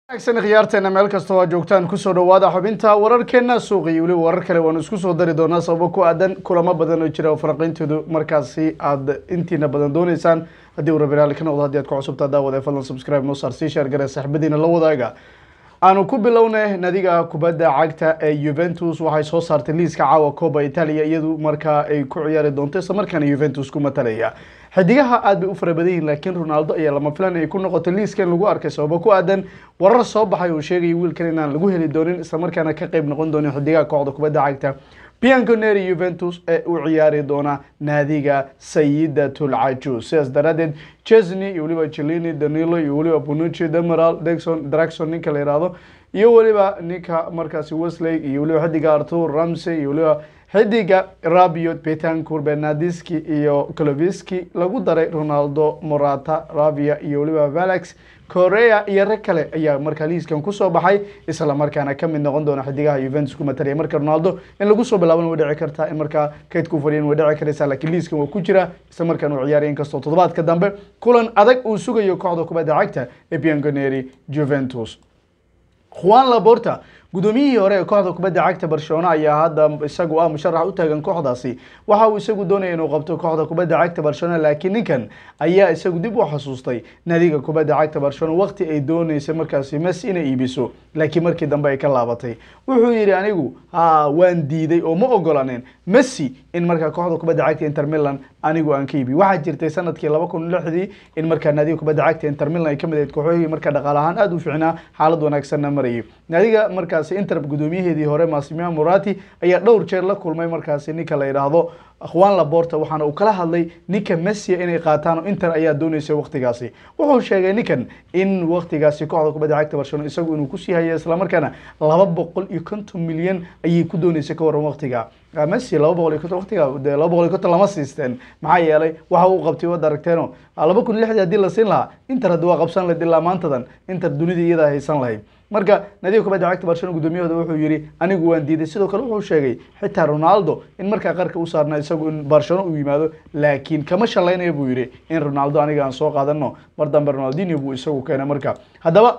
wanaagsan khiyaarteena meel kasta oo aad joogtaan kusoo dhawaada xubinta wararkeena suuqa iyo weliba warar kale waanu isku soo dari doonaa sababo ku aadan kulamo badan oo jira oo faraqeyntoodu markaasi aad intiina badan dooneysaan haddii uu rabiraali ka noqdo haddii aad ku cusubtaa daawada fadlan subscribe noo saar sii sheer gare saaxiibadiina la wadaaga aanu ku bilownay nadiga kubadda cagta ee Juventus waxay soo saartay liiska caawa Copa Italia iyadu markaa ay ku ciyaari doonto isla markaana Juventus ku matalaya xidigaha aad bay u fara badan yihiin laakiin Ronaldo ayaa lama filan ay ku noqotay liiska in lagu arkay sababo ku aadan warar soo baxay oo sheegay wiilkan inaan lagu heli doonin isla markaana ka qayb noqon doonin xidigaha kooxda kubadda cagta Bianconeri Juventus ee u ciyaari doona naadiga Sayidatul Ajus sidaas daraadeed Chesney iyo weliba Cellini Danilo iyo weliba Bonucci Demiral Dexon Draxon ninka la yiraahdo iyo weliba ninka markaasi Wesley iyo weliba xidiga Arthur Ramsey iyo weliba xidiga Rabiot Betancourt Bernardeschi iyo Kloviski lagu daray Ronaldo Morata Ravia iyo weliba Valax Korea iyo rag kale ayaa markaa liiskan kusoo baxay isla markaana ka mid noqon doona xidigaha Juventus ku matalaya marka Ronaldo in lagu soo bilaabana way dhici kartaa in markaa kayd ku fadhiyan way dhici karaysaa laakiin liiskan waa ku jira isla markaana uu ciyaaraya inkastoo toddobaadka dambe kulan adag uu sugayo kooxda kubadda cagta ee Bianconeri Juventus Juan Laporta gudoomiyihii hore ee kooxda kubadda cagta Barcelona ayaa hadda isagu ah musharax u taagan kooxdaasi waxa uu isagu doonaya inuu qabto kooxda kubadda cagta Barcelona laakiin ninkan ayaa isagu dib u xasuustay naadiga kubadda cagta Barcelona waqti ay dooneysay markaasi Messi inay iibiso laakiin markii dambe ay ka laabatay wuxuu yiri anigu ha waan diiday oo ma ogolanin Messi in markaa kooxda kubadda cagta Inter Milan anigu aan ka iibi waxaa jirtay sanadkii 2006 in markaa naadiga kubadda cagta Inter Milan ay ka mid ahayd kooxohii markaa dhaqaale ahaan aad u fiicnaa xaalad wanaagsanna marayay naadiga markaasi Inter gudoomiyaheedii hore Massimo Moratti ayaa dhowr jeer la kulmay markaasi ninka la yiraahdo Juan Laporta waxaana uu kala hadlay ninka Messi inay qaataan oo Inter ayaa dooneysay waqtigaasi wuxuu sheegay ninkan in waqtigaasi kooxda kubadda cagta Barcelona isagu inuu ku sii hayo isla markaana 250 milyan ayay ku dooneysay ka waran waqtiga Messi 250 waqtiga 250 lama siisteen maxaa yeelay waxa uu qabtay wada aragteeno 2006 hadii la siin lahaa Inter hadda waa qabsan lahayd ilaa maantadan Inter dunida iyada haysan lahayd marka nadiga kubadda cagta Barcelona gudoomiyahooda wuxuu yiri anigu waan diiday sidoo kale wuxuu sheegay xitaa Ronaldo in markaa qarka u saarnaa isagu in Barcelona uu yimaado laakiin kama shalaynayo buu yiri in Ronaldo aniga aan soo qaadano mar dambe Ronaldinho buu isagu keenay marka haddaba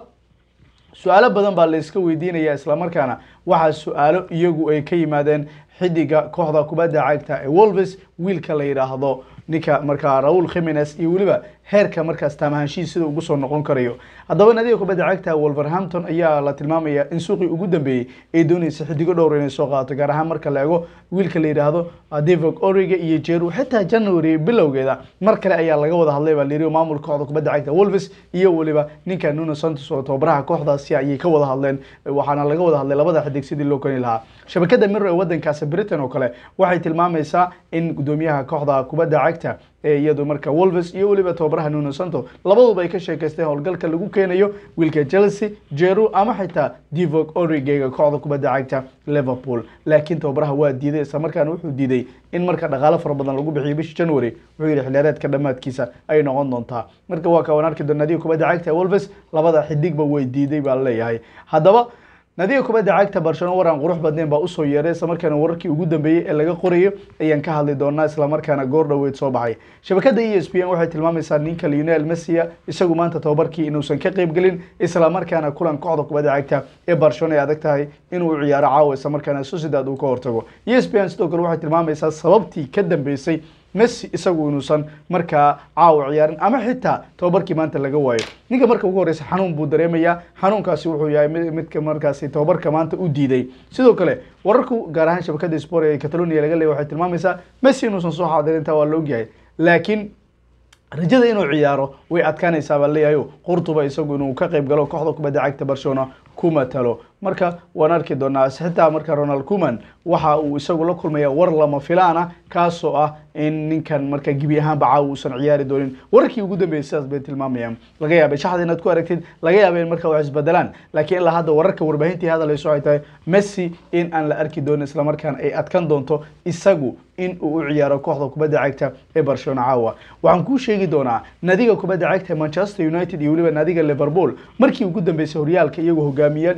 su-aalo badan baa la iska weydiinaya isla markaana waxaa su-aalo iyagu ay ka yimaadeen xidiga kooxda kubadda cagta ee Wolves wiilka la yiraahdo ninka markaa Raul Jimenez iyo weliba heerka markaas taamahaanshihiisa sida ugu soo noqon karayo haddaba nadiga kubadda cagta Wolverhampton ayaa la tilmaamaya in suuqii ugu dambeeyay ay doonaysa xidigo dhowr inay soo qaato gaar ahaan marka la eego wiilka la yiraahdo Divock Origi iyo Giroud xitaa January bilowgeeda mar kale ayaa laga wada hadlay baa la yiri maamulka kooxda kubadda cagta Wolves iyo weliba ninka Nuno Santos oo tababaraha kooxdaasi ayay ka wada hadleen waxaana laga wada hadlay labada xidig sidii loo kani lahaa shabakada Mirror ee wadankaasi Britain oo kale waxay tilmaamaysaa in gudoomiyaha kooxda kubadda cagta ee iyadu marka Wolves iyo weliba tababaraha Nuno Santos labaduba ay ka sheekaysteen howlgalka lagu keenayo wiilka Chelsea Giroud ama xitaa Divock Origi kooxda kubadda cagta Liverpool laakiin tababaraha waa diiday isla markaana wuxuu diiday in marka dhaqaale fara badan lagu bixiyo bishii January wuxuu yiri xilliyeedka dhamaadkiisa ay noqon doontaa marka waa ka wanaarki doona nadiga kubadda cagta Wolves labada xidigba way diiday baa leeyahay haddaba nadiga kubadda cagta Barcelona waran qurux badneen baa u soo yeeray isla markaana wararkii ugu dambeeyay ee laga qorayo ayaan ka hadli doonaa isla markaana goor dhaweyd soo baxay shabakada ESPN waxay tilmaamaysaa ninka Lionel Messi isagu maanta tababarkii inuusan ka qayb galin isla markaana kulan kooxda kubadda cagta ee Barcelona ay adag tahay inuu ciyaaro caawa isla markaana Sociedad uu ka hortago ESPN sidoo kale waxay tilmaamaysaa sababtii ka dambeysay Messi isagu inuusan markaa caawa ciyaarin ama xitaa tababarkii maanta laga waayo ninka marka ugu horeysa xanuun buu dareemayaa xanuunkaasi wuxuu yahay midka markaasi tababarka maanta u diiday sidoo kale wararku gaar ahaan shabakada sport ee Catalonia laga leeyahay waxay tilmaamaysaa Messi inuusan soo xaadirin taa waa la ogyahay laakiin rajada inuu ciyaaro way adkaanaysaa baa leeyahay qurtuba isagu inuu ka qayb galo kooxda kubadda cagta Barcelona ku matalo marka waan arki doonaa xitaa marka Ronald Koeman waxa uu isagu la kulmaya war lama filaana kaasoo ah in ninkan marka gibi ahaanba caawa uusan ciyaari doonin wararkii ugu dambeeyay sidaas bay tilmaamayaan laga yaabay shaxda inaad ku aragtid laga yaabay in marka wax isbedelaan laakiin ilaa hadda wararka warbaahintii hadaleyso ay tahay Messi in aan la arki doonin isla markaan ay adkan doonto isagu in uu u ciyaaro kooxda kubadda cagta ee Barcelona caawa waxaan kuu sheegi doonaa nadiga kubadda cagta Manchester United iyo weliba nadiga Liverpool markii ugu dambeysay horyaalka iyagoo hogaamiyaan iyo ku-xigeen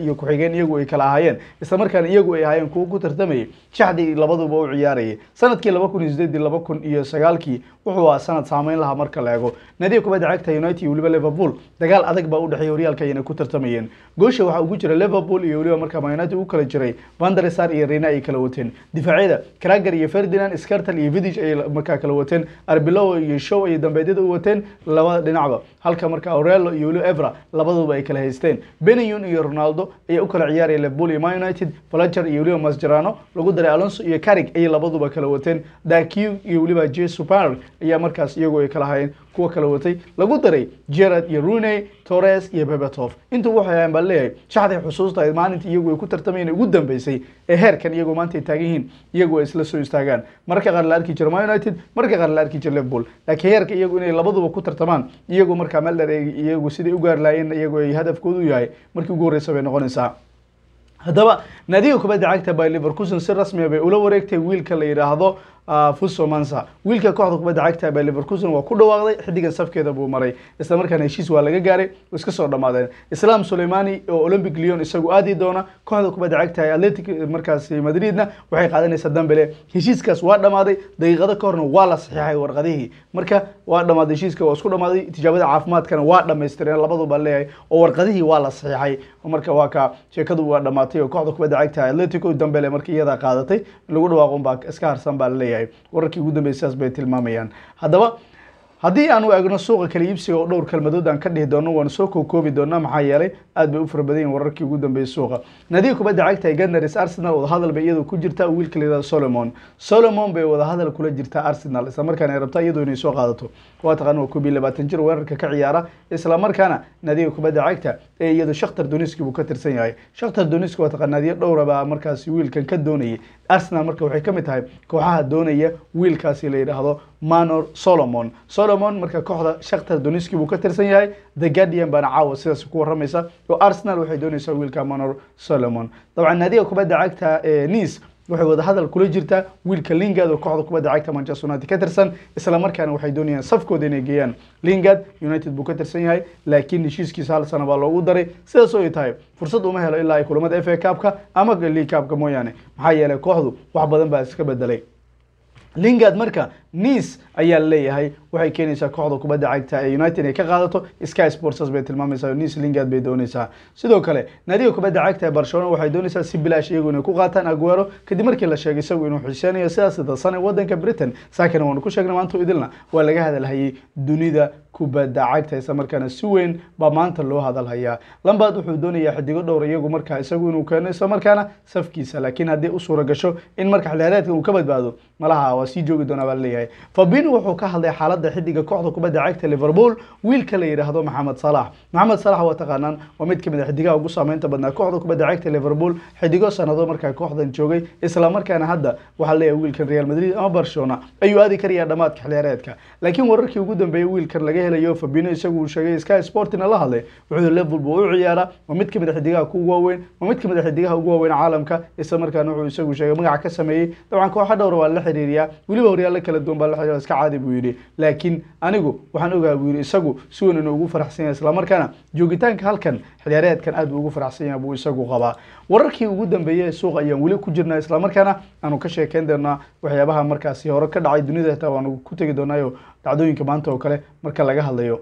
tartamayeen iyagu ay kala ahaayeen isla markaana iyagu ay ahaayeen kuwo ku tartamayay shaxdii labaduba u ciyaarayay sanadkii laba kun iyo sideedii laba kun iyo sagaalkii wuxuu ahaa sanad saameyn lahaa marka la eego nadiga kubadda cagta united iyo weliba liverpool dagaal adag baa u dhexeeya horyaalka ayna ku tartamayeen goosha waxaa ugu jira liverpool iyo weliba markaa man united u kala jiray vandersar iyo rena ay kala wateen difaacyada krager iyo ferdinand scartel iyo vidic ay markaa kala wateen arbelow iyo show ay dambeedyada u wateen labada dhinacba halka marka aurelo iyo weliba evra labaduba ay kala haysteen benayon iyo ronaldo ayaa u kala ciyaaraya liverpool iyo man united fletcher iyo weliba mascherano lagu daray alonso iyo carrig ayay labaduba kala wateen dakiu iyo weliba jesupark ayaa markaas iyagu ay kala hayeen kuwa kala watay lagu daray gerard iyo rune torres iyo bebetov intuu waxay ahayn baa leeyahay shaxday xusuusta ay maalinta iyagu ay ku tartamayeen ugu dambeysay ee heerkan iyagu maanta ay taagan yihiin iyagu ay isla soo istaagaan marka qaar la arki jira man united marka qaar la arki jira liverpool laakiin heerka iyagu inay labaduba ku tartamaan iyagu markaa meel dheer iyagu siday u gaari lahaayeen iyagu ay hadafkoodu yahay markii ugu horreysa bay noqonaysaa haddaba naadiga kubadda cagta by liverkusen si rasmiya bay ula wareegtay wiilka la yidhaahdo fuso mansa wiilka kooxda kubadda cagta by liverkusen waa ku dhawaaqday xidigan safkeeda buu maray isla markaana heshiis waa laga gaaray oo iska soo dhammaadeen islam suleimani oo olympic leon isagu aadi doona kooxda kubadda cagta ee atletic markaasi madridna waxay qaadanaysaa dambele heshiiskaas waa dhammaaday daqiiqado ka horna waa la saxiixay warqadihii marka waa dhammaaday heshiiska waa isku dhammaaday tijaabada caafimaadkana waa dhammaystireen labaduba leeyahay oo warqadihii waa la saxiixay marka waa ka sheekadu waa dhammaatay oo kooxda kubadda cagta atletico dambele markii iyadaa qaadatay lagu dhawaaqon baa iska harsan baa laleeyahay wararkii ugu dambeysay sidaas bay tilmaamayaan haddaba haddii aanu eegno suuqa kala iibsiga oo dhowr kalmadood aan ka dhihi doono waanu soo kookoobi doonaa maxaa yeelay aad bay u fara badan yihin wararkii ugu dambeeyey suuqa nadiga kubadda cagta ee gatnaris arsenal wadahadal bay iyadu ku jirtaa wiilka la yihahdo solomon solomon bay wadahadal kula jirtaa arsenal isla markaana ay rabtaa iyadu inay soo qaadato waa taqaana waa koob iyo labaatan jir weerarka ka ciyaara isla markaana nadiga kubadda cagta ee iyadu shakhtar doniski buu ka tirsan yahay shakhtar doniski waa taqaan naadiyo dhowra baa markaasi wiilkan ka doonayay arsenal marka waxay ka mid tahay kooxaha doonaya wiilkaasi la yidhaahdo manor solomon solomon marka kooxda shakhtar doniski buu ka tirsan yahay the guardian baana caawa sidaas ku waramaysa oo arsenal waxay doonaysaa wiilka manor solomon dabcan naadiga kubadda cagta ee nice waxay wadahadal kula jirtaa wiilka lingard oo kooxda kubadda cagta manchester united ka tirsan isla markaana waxay doonayaan safkooda inay geeyaan lingard united buu ka tirsan yahay laakiin heshiiskiisa hal sana baa loogu daray sidaas oo ay tahay fursad uma helo ilaa ay kulamada f a cupka ama league cupka mooyaane maxaa yeelay kooxdu wax badan baa iska bedelay lingard marka nice ayaa leeyahay waxay keenaysaa kooxda kubadda cagta ee united ay ka qaadato sky sports bay tilmaamaysaa nice lingard bay doonaysaa sidoo kale naadiga kubadda cagta ee barcelona waxay doonaysaa si bilaash iyagu inay ku qaataan aguero kadib markii la sheegay isagu inuu xiseenayo sidaas dadsan ee wadanka britain saakana waanu ku sheegnay maanta idilna waa laga hadalhayay dunida kubadda cagta isla markaana si weyn baa maanta loo hadalhayaa lambard wuxuu doonayaa xidigo dhowr iyagu markaa isagu inuu keeno isla markaana safkiisa laakiin haddii u suura gasho in marka xilheereedka uu ka badbaado malaha waa sii joogi doonaa baa laleeyahay fabino wuxuu ka hadlay xaaladda xidiga kooxda kubadda cagta liverpool wiilka la yidhaahdo maxamed salax maxamed salax waa taqaanaan waa mid kamid a xidigaha ugu saameynta badnaa kooxda kubadda cagta liverpool xidigo sanado markaa kooxdan joogay isla markaana hadda waxaa leeyahay wiilkan real madrid ama barcelona ayuu aadi karayaa dhamaadka xilheereedka laakiin wararkii ugu dambeeyey wiilkan laga helayo fabino isagu uu sheegay sky sportina la hadlay wuxuu liverpool buu u ciyaaraa waa mid kamid a xidigaha ku waaweyn waa mid kamid a xidigaha ugu waaweyn caalamka isla markaana wuxuu isagu sheegay magaca ka sameeyey dabcan kooxa dhowra waa la xiriiriyaa weliba horyaalo kala duwan baa la xiriira iska caadi buu yidhi laakiin anigu waxaan ogaha buu yidhi isagu si weyn inuu ugu faraxsan yahay isla markaana joogitaanka halkan xiliyaareedkan aad buu ugu faraxsan yahay buu isagu qabaa wararkii ugu dambeeyey ee suuqa ayaan weli ku jirnaa isla markaana aanu ka sheekeyn doonaa waxyaabaha markaasi hore ka dhacay dunida xitaa waanu ku tegi doonaayo dhacdooyinka maanta oo kale marka laga hadlayo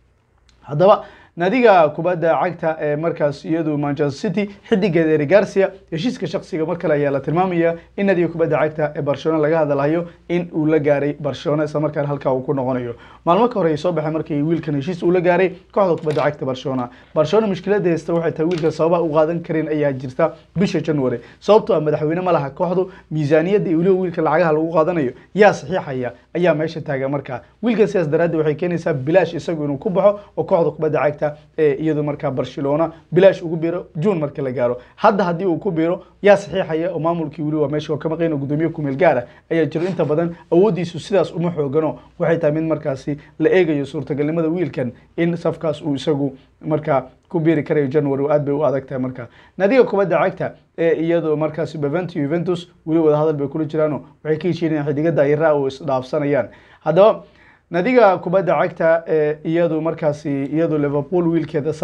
haddaba naadiga kubadda cagta ee markaas iyadu manchester city xidigeeda eri garcia heshiiska shaksiga mar kale ayaa la tilmaamaya in naadiga kubadda cagta ee barcelona laga hadalhayo in uu la gaaray barcelona isla markaana halkaa uu ku noqonayo maalmo ka hore ay soo baxay markii wiilkan heshiis uu la gaaray kooxda kubadda cagta barcelona barcelona mushkilada haysta waxay tahay wiilkan sababa u qaadan karin ayaa jirta bisha january sababtoo ah madaxweyne ma laha kooxdu miisaaniyadda iyo weliba wiilka lacagaha lagu qaadanayo yaa saxiixaya ayaa meesha taagan markaa wiilkan sidaas daraaddeed waxay keenaysaa bilaash isagu inuu ku baxo oo kooxda kubadda cagta ee iyadu markaa barcelona bilaash ugu biiro june markii la gaaro hadda haddii uu ku biiro yaa saxiixaya oo maamulkii weli waa meesha ka maqayn oo gudoomiye kumeel gaar ah ayaa jiro inta badan awooddiisu sidaas uma xoogano waxay tahay mid markaasi la eegayo suurtagalnimada wiilkan in safkaas uu isagu markaa ku biiri karayo january aad bay u adag tahay marka naadiga kubadda cagta ee iyadu markaasi bevent juventus weli wadahadal bay kula jiraano waxay ka heshiinayaan xidigada ira oo isdhaafsanayaan haddaba nadiga kubadda cagta ee iyadu markaasi iyadu liverpool wiilkeeda salax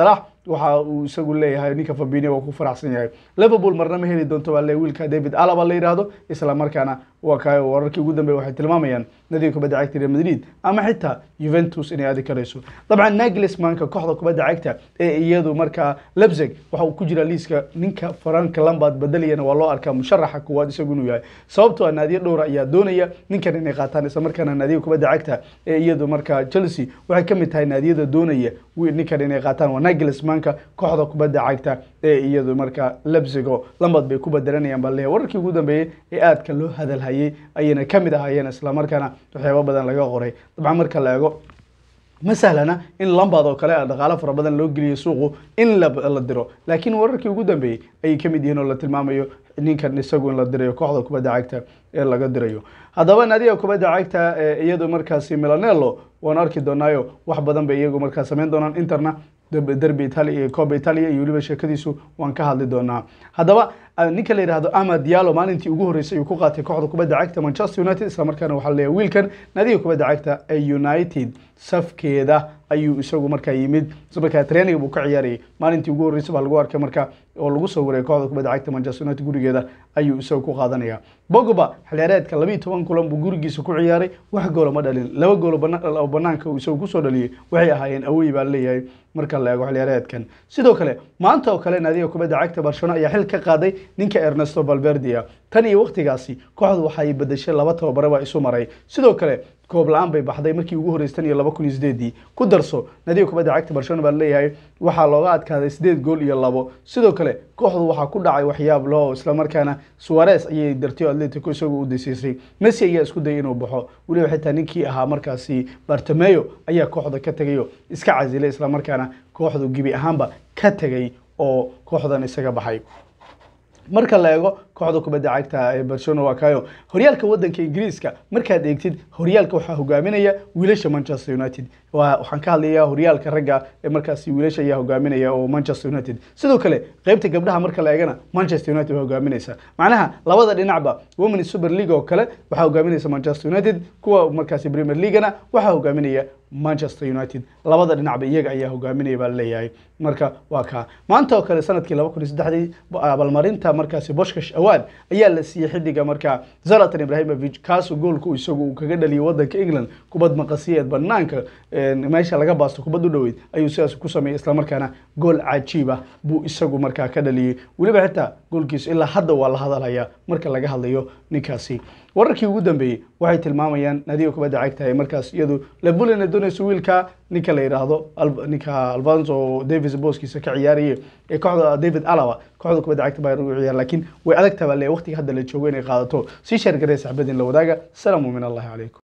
waxa uu isagu leeyahay ninka Fabinho waa ku faraxsan yahay Liverpool marna ma heli doonto waa leeyahay wiilka David Alaba la yiraahdo isla markaana waa kay wararkii ugu dambeeyay waxay tilmaamayaan nadiga kubadda cagta Real Madrid ama xitaa Juventus inay aadi karayso dabcan Nagelsmann-ka kooxda kubadda cagta ee iyadu markaa Leipzig waxa uu ku jira liiska ninka Frank Lampard bedelayana waa loo arkaa musharaxa kuwaad isagu inuu yahay sababtoo ah naadiyo dhowr ayaa doonaya ninkan inay qaataan isla markaana naadiga kubadda cagta ee iyadu markaa Chelsea waxay ka mid tahay naadiyada doonaya ninkan inay qaataan waa Nagelsmann-ka kooxda kubadda cagta ee iyadu markaa Leipzig oo Lampard bay ku bedelanayaan baa leeyahay wararkii ugu dambeeyay ee aadka loo hadalhayay ayayna ka mid ahaayeen isla markaana waxyaabo badan laga qoray dabcan marka la eego ma sahlana in Lampard oo kale dhaqaale fara badan loo geliyo suuqu in la diro laakiin wararkii ugu dambeeyay ayay ka mid yihiin oo la tilmaamayo ninkan isagu in la dirayo kooxda kubadda cagta ee laga dirayo haddaba naadiga kubadda cagta ee iyadu markaasi Milanello waan arki doonaayo wax badan bay iyagu markaa samayn doonaan interna derby Italia iyo Coppa Italia iyo weliba sheekadiisu waan ka hadli doonaa haddaba ninka la yidhaahdo Amad Diallo maalintii ugu horeysay uu ku qaatay kooxda kubadda cagta Manchester United isla markaana waxaa la leeyahay wiilkan naadiga kubadda cagta ee United safkeeda ayuu isagu markaa yimid isla markaa training buu ka ciyaarayay maalintii ugu horeysay baa lagu arkay marka oo lagu soo wareegay kooxda kubadda cagta Manchester United gurigeeda ayuu isagu ku qaadanaya Pogba xilciyaareedka 12 kulan buu gurigiisa ku ciyaaray wax gool ma dhalin laba gool oo banaanka uu isagu ku soo dhaliyay waxay ahaayeen away baa leeyahay marka la eego xilciyaareedkan sidoo kale maanta oo kale naadiga kubadda cagta Barcelona ayaa xil ka qaaday ninka Ernesto Valverde tan iyo waqtigaasi kooxdu waxay bedeshay laba tababare baa isu maray sidoo kale koob la-aan bay baxday markii ugu horeystan iyo laba kun iyo sideedii ku darso nadiga kubadda cagta barcelona baa leeyahay waxaa looga adkaaday sideed gool iyo labo sidoo kale kooxdu waxaa ku dhacay waxyaab loo islamarkaana suarez ayay dartiyo atletico isagoo u dasiisay messi ayaa isku dayay inuu baxo weliba xitaa ninkii ahaa markaasi bartomeo ayaa kooxda ka tegayo iska casilay islamarkaana kooxdu gebi ahaanba ka tegay oo kooxdan isaga baxay marka la eego kooxda kubadda cagta ee barcelona waa kayo horyaalka wadanka ingiriiska markaad eegtid horyaalka waxaa hogaaminaya wiilasha manchester united waxaan ka hadlayaa horyaalka ragga ee markaasi wiilasha ayaa hogaaminaya oo manchester united sidoo kale qeybta gabdhaha marka la eegana manchester united waa hogaaminaysa macnaha labada dhinacba women super league oo kale waxaa hogaaminaysa manchester united kuwa markaasi premier leaguena waxaa hogaaminaya manchester united labada dhinacba iyaga ayaa hogaaminaya baa laleeyahay marka waa kaa maanta oo kale sanadkii laba kun iyo saddexdii abaalmarinta markaasi boshkash award ayaa la siiyey xiddiga markaa zalatan ibrahimovic kaasoo goolku isagu uu kaga dhaliyay wadanka england kubad maqasiyeed banaanka meesha laga baasto kubad u dhoweyd ayuu sidaas ku sameeyey islamarkaana gool cajiib ah buu isagu markaa ka dhaliyey weliba xitaa goolkiisu ilaa hadda waa la hadalhayaa marka laga hadlayo ninkaasi wararkii ugu dambeeyey waxay tilmaamayaan naadiga kubadda cagta ee markaas iyadu labulina doonayso wiilka ninka la yidhaahdo ninka alfonso davis booskiisa ka ciyaarayay ee kooxda david alaba kooxda kubadda cagta baa ugu ciyaar laakiin way adag tahay baa le waqtiga hadda la joogo inay qaadato sii sheergaree saxbadin la wadaaga salaamu min allahi calaykum